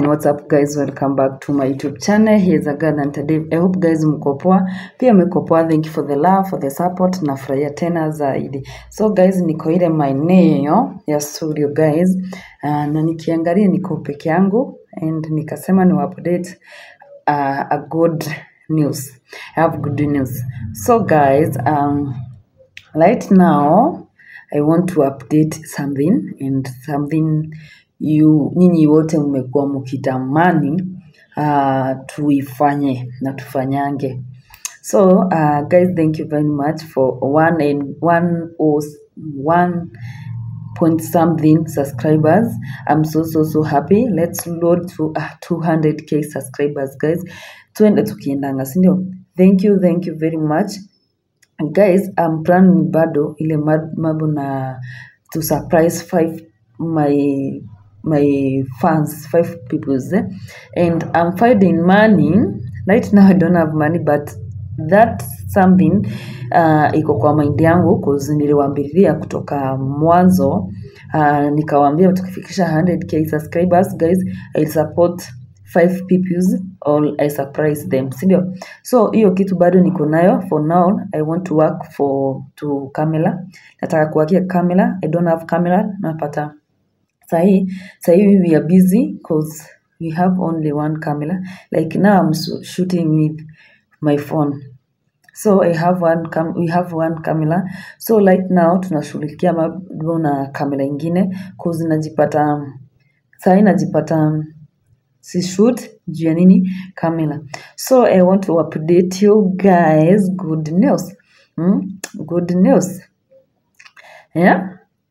fine what's up guys welcome back to my youtube channel here's a girl and today i hope guys mko poa pia mko poa thank you for the love for the support nafurahia tena zaidi so guys niko ile maeneo ya studio guys uh, na nikiangalia niko peke yangu and nikasema ni update uh, a good news i have good news so guys um, right now i want to update something and something you nyinyi wote mmekuwa mkitamani uh, tuifanye na tufanyange so uh, guys thank you very much for one and one or one point something subscribers i'm so so so happy let's load to uh, 200k subscribers guys tuende tukiendanga sindio thank you thank you very much guys I'm planning bado ile ma- mambo na to surprise five my my fans five peoples eh? and I'm finding money right now I don't have money but that something uh, iko kwa mind yangu cause niliwaambiria kutoka mwanzo uh, nikawaambia tukifikisha 100k subscribers guys I'll support five peoples or I surprise them sindio so hiyo kitu bado niko nayo for now I want to work for to Camila nataka kuwakia Camila I don't have camera napata sahii sahii we are busy cause we have only one camera like now I'm so- shooting with my phone so I have one cam we have one camera so right now tunashughulikia mambo na kamera ingine cause najipata sahii najipata si shoot juu ya nini camera so i want to update you guys good news hmm? good news yeah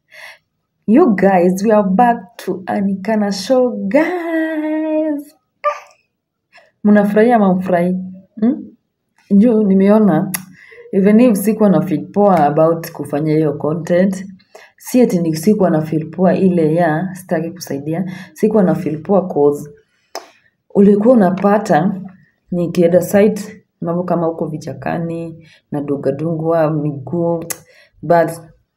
you guys we are back to anikana show guys mnafurahia ama mfurahi hmm? juu nimeona even if sikuwa na feel poa about kufanya hiyo content si eti ni sikuwa na feel poa ile ya sitaki kusaidia sikuwa na feel poa cause ulikuwa unapata nikienda site mambo kama huko vichakani na dugadungwa miguu but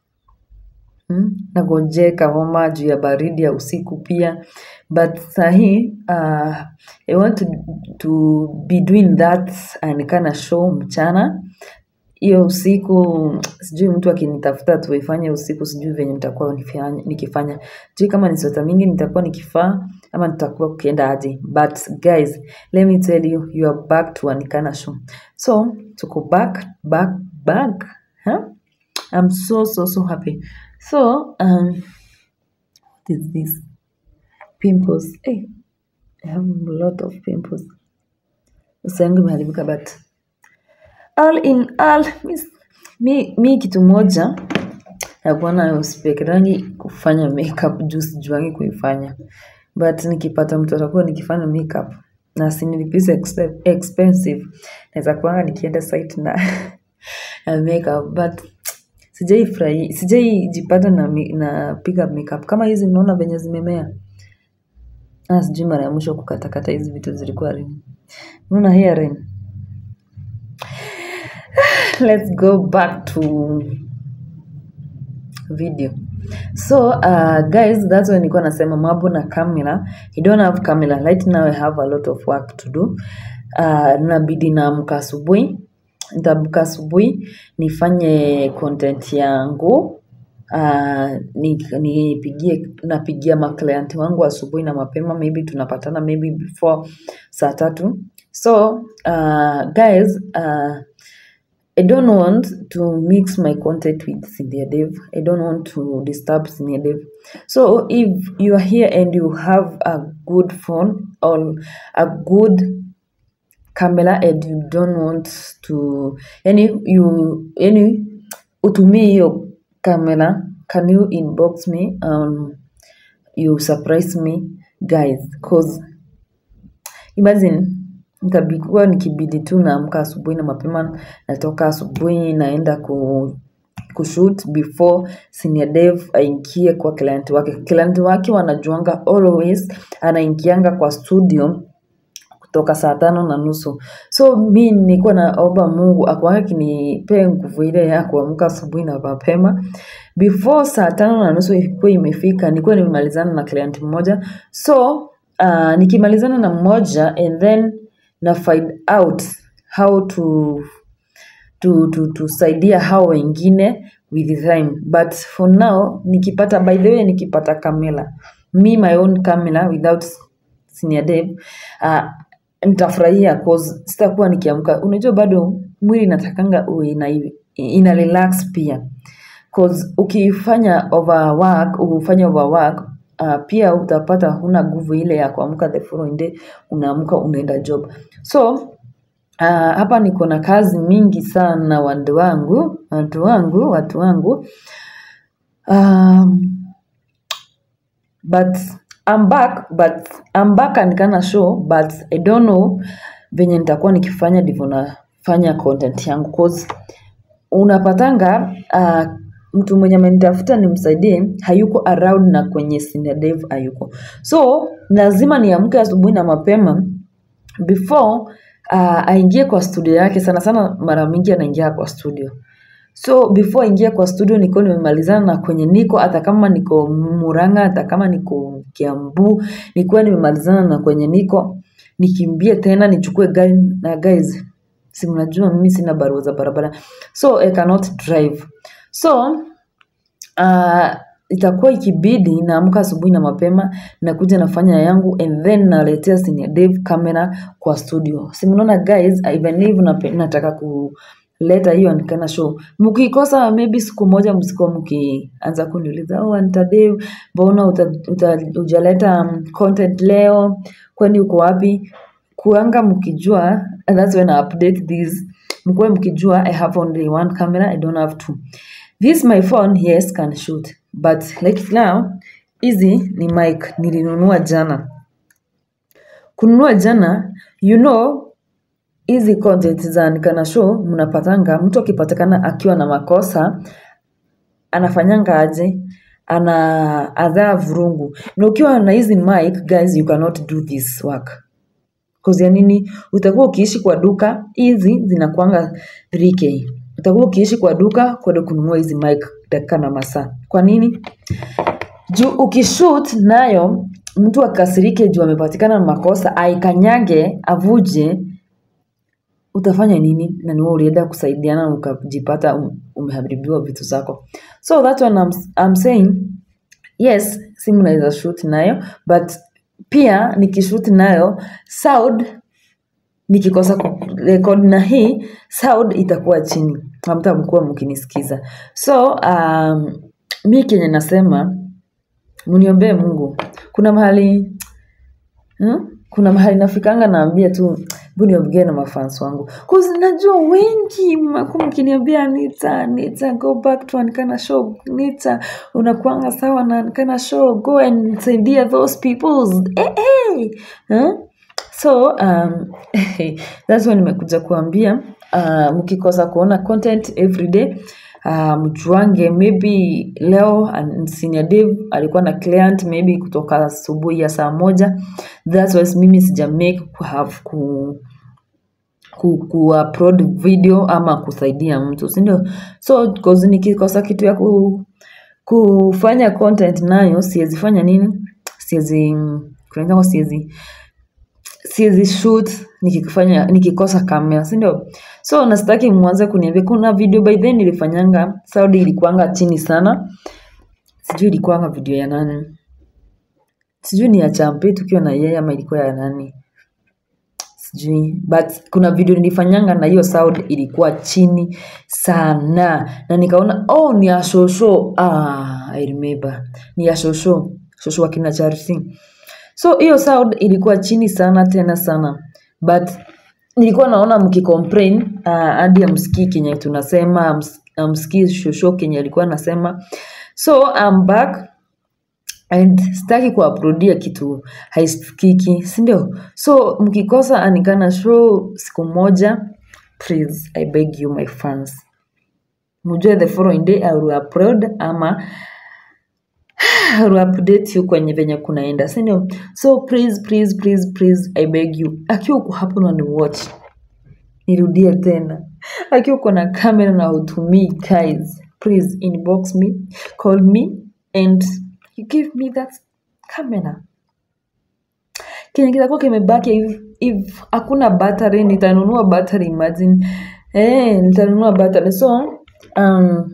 mm, nagonjeka homa juu ya baridi ya usiku pia but sahii uh, i want to, to be doing that anikana show mchana hiyo usiku sijui mtu akinitafuta tuifanye usiku sijui venye nitakuwa nifanya- nikifanya sijui kama ni sweta mingi nitakuwa nikifaa ama nitakuwa ukienda aje but guys let me tell you you are back to anikana show so tuko back back back huh? i'm so so so happy so um, what is this pimples hey, i have a lot of pimples uso yangu imeharibika but all in all mi, mi, mi kitu moja nakuwa nayo sipekerangi kufanya makeup juu sijuangi kuifanya but nikipata mtu atakuwa nikifanya makeup na sinilipisa expe- expensive naweza kuanga nikienda site na, na makeup but sijaifurahi sijaijipata na, mi- na pick up makeup kama hizi mnaona venye zimemea ah, sijui mara ya mwisho kukatakata hizi vitu zilikuwa lini unaona hearing let's go back to video so uh, guys that's why nilikuwa nasema mambo na camera you don't have camera right now i have a lot of work to do uh, nabidi naamka asubuhi nitaamka asubuhi nifanye content yangu uh, ni- nipigie napigia maclient wangu asubuhi na mapema maybe tunapatana maybe before saa tatu so uh, guys uh, I don't want to mix my content with Cynthia Dev. I don't want to disturb Cynthia Dev. So if you are here and you have a good phone or a good camera and you don't want to any you any utumie hiyo camera can you inbox me um you surprise me guys cause imagine nitabikuwa nikibidi tu naamka asubuhi na mapema natoka asubuhi naenda ku kushoot before senior dev aingie kwa client wake client wake wanajuanga always anaingianga kwa studio kutoka saa tano na nusu so mi nilikuwa naomba mungu akuanga kinipee nguvu ile ya kuamka asubuhi na mapema before saa tano na nusu ilikuwa imefika nilikuwa nimemalizana na client mmoja so uh, nikimalizana na mmoja and then na find out how to to, to, tusaidia hao wengine with time but for now nikipata by the way nikipata kamera me my own camera without senior dev uh, nitafurahia cause sitakuwa nikiamka unajua bado mwili inatakanga uwe ina, ina relax pia cause ukifanya overwork ufanya overwork uh, pia utapata huna nguvu ile ya kuamka the following day unaamka unaenda job so uh, hapa niko na kazi mingi sana watu wangu watu wangu watu wangu um, but I'm back but I'm back and kana show but I don't know venye nitakuwa nikifanya ndivyo nafanya content yangu cause unapatanga uh, mtu mwenye amenitafuta nimsaidie hayuko around na kwenye senior dev hayuko so lazima niamke asubuhi na mapema before uh, aingie kwa studio yake sana sana mara mingi anaingia kwa studio so before aingie kwa studio niko nimemalizana na kwenye niko hata kama niko muranga hata kama niko kiambu nikuwa nimemalizana na kwenye niko nikimbie tena nichukue gari na guys si mnajua mimi sina barua za barabara so I cannot drive so uh, itakuwa ikibidi naamka asubuhi na mapema nakuja nafanya yangu and then naletea senior dev camera kwa studio si mnaona guys even if nape- nataka kuleta hiyo nikana show mkikosa maybe siku moja msiko mkianza kuniuliza oh Anita Dev mbona uta, uta, ujaleta um, content leo kwani uko wapi kuanga mkijua and that's when I update this mkuwe mkijua I have only one camera I don't have two this my phone yes can shoot but like now hizi ni mic nilinunua jana kununua jana you know hizi content za nikana show mnapatanga mtu akipatikana akiwa na makosa anafanyanga aje ana adhaa vurungu na ukiwa na hizi mic guys you cannot do this work Cause ya nini utakuwa ukiishi kwa duka hizi zinakuanga 3k utakuwa ukiishi kwa duka kwenda kununua hizi mic dakika na masaa kwa nini juu ukishoot nayo mtu akasirike juu amepatikana na makosa aikanyage avuje utafanya nini na niwe ulienda kusaidiana na ukajipata um- umeharibiwa vitu zako so that one I'm, I'm saying yes simu naweza shoot nayo but pia nikishoot nayo sound nikikosa kurekod na hii sound itakuwa chini hamtamkuwa mkinisikiza so um, mi kenye nasema mniombee mungu kuna mahali hmm? kuna mahali nafikanga naambia tu bu niongee na mafans wangu cause najua wengi mnakuwa mkiniambia nita nita go back to ankana show nita unakuanga sawa na ankana show go and saidia those peoples eh, eh. Huh? so um, that's why nimekuja kuambia uh, mkikosa kuona content every day uh, mjuange maybe leo an- senior dev alikuwa na client maybe kutoka asubuhi ya saa moja that's why mimi sija make ku have ku ku, ku upload video ama kusaidia mtu sindio so cause nikikosa kitu ya ku, kufanya content nayo siwezi fanya nini siwezi kunaitangwa siwezi siwezi shoot nikifanya nikikosa kamera si ndio so nastaki mwanze kuniambia kuna video by then nilifanyanga saudi ilikuanga chini sana sijui ilikuanga video ya nani sijui ni ya champe tukiwa na yeye ama ilikuwa ya nani sijui but kuna video nilifanyanga na hiyo sound ilikuwa chini sana na nikaona oh ni ya shosho ah, I remember ni ya shosho shosho wa kina charity so hiyo sound ilikuwa chini sana tena sana but nilikuwa naona mkicomplain uh, hadi amsikii kenye tunasema ams- amsikii shosho kenye alikuwa anasema so I'm back and sitaki kuaplodia kitu haisikiki sindio so mkikosa anikana show siku moja please i beg you my fans mujue the following day I will upload ama I will update you kwenye venye kunaenda sindio so please please please please i beg you akiwa uko hapo na ni watch nirudie tena akiwa uko na kamera na hutumii guys please inbox me call me and you give me that camera kenye kitakuwa kimebaki if, if hakuna battery nitanunua battery imagine eh nitanunua battery so um,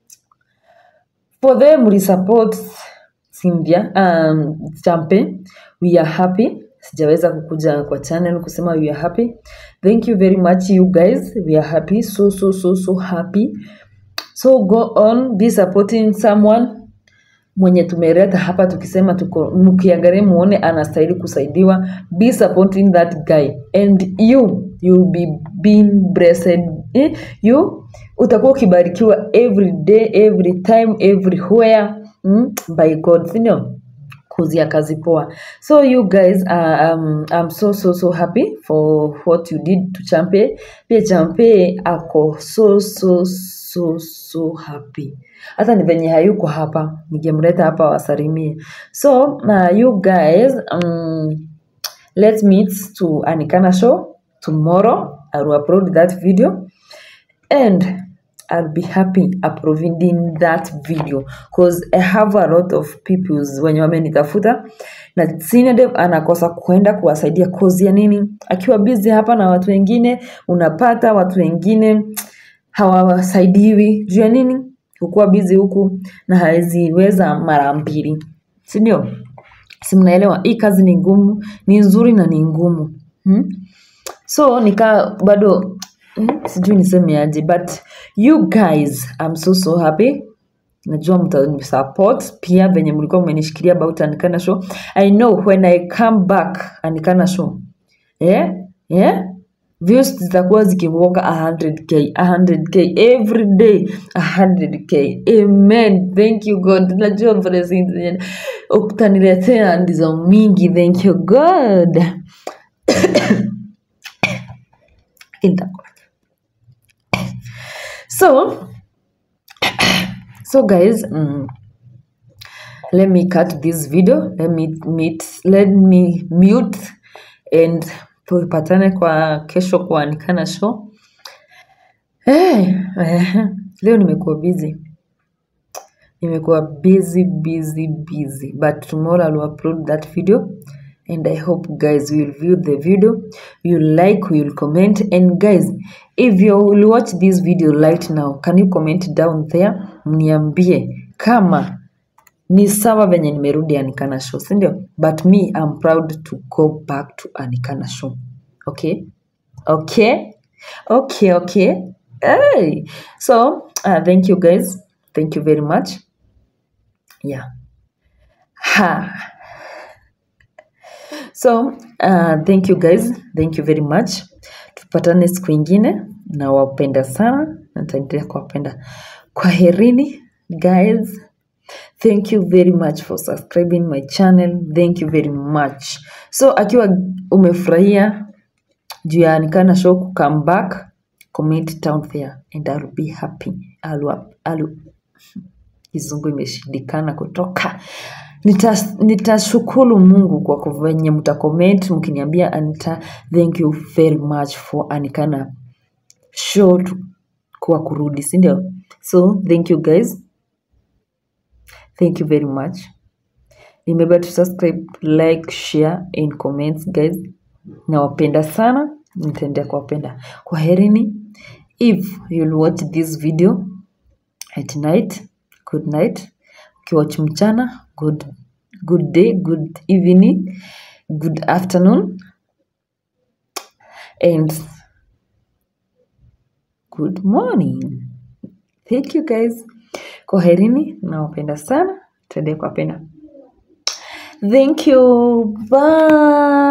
for them we support Cynthia um, Champe we are happy sijaweza kukuja kwa channel kusema we are happy thank you very much you guys we are happy so so so so happy so go on be supporting someone mwenye tumeleta hapa tukisema tuko mkiangalia muone anastahili kusaidiwa be supporting that guy and you you'll be being blessed eh? you utakuwa ukibarikiwa every day every time everywhere mm? by god sindio kuzia kazi poa so you guys uh, um, I'm so so so happy for what you did to champe pia champe ako so so so so happy hata ni venye hayuko hapa ningemleta hapa wasalimie so uh, you guys um, let's meet to anikana show tomorrow i will upload that video and I'll be happy uploading that video because I have a lot of people wenye wamenitafuta na Sinadev anakosa kuenda kuwasaidia kozi ya nini, akiwa busy hapa na watu wengine, unapata watu wengine hawasaidiwi juu ya nini, kukuwa busy huku na haweziweza mara mbili, si ndio? Si mnaelewa? Hii kazi ni ngumu, ni nzuri na ni ngumu hmm? so nika bado mm, sijui niseme aje but you guys I'm so so happy najua mtanisupport pia venye mlikuwa mmenishikilia about Anikana show I know when I come back Anikana show yeah? Yeah? views zitakuwa zikivuka 100k 100k every day 100k amen thank you god najua blessings zenye utaniletea ndizo mingi thank you god Itakuwa. so so guys mm, let me cut this video let me meet let me mute and tupatane kwa kesho kwa Anikana show hey, eh, leo nimekuwa busy nimekuwa busy busy busy but tomorrow I'll upload that video and I hope guys will view the video you like you comment and guys if you will watch this video right now can you comment down there mniambie kama ni sawa venye nimerudi Anikana show si ndio but me I'm proud to go back to Anikana show okay okay okay okay hey. so uh, thank you guys thank you very much yeah ha so uh, thank you guys thank you very much tupatane siku ingine nawapenda sana nataendelea kuwapenda kwaherini guys thank you very much for subscribing my channel thank you very much so akiwa umefurahia juu ya Anikana show ku come back comment down there and I'll be happy I'll, I'll, kizungu imeshindikana kutoka Nita- nitashukuru mungu kwa ku- venye mtacomment mkiniambia anita thank you very much for anikana show tu- kwa kurudi sindio so thank you guys thank you very much remember to subscribe like share and comments guys nawapenda sana nitaendelea kuwapenda kwa herini if you'll watch this video at night good night ukiwatch mchana good good day good evening good afternoon and good morning thank you guys kwaherini nawapenda sana tuendee kuwapenda thank you bye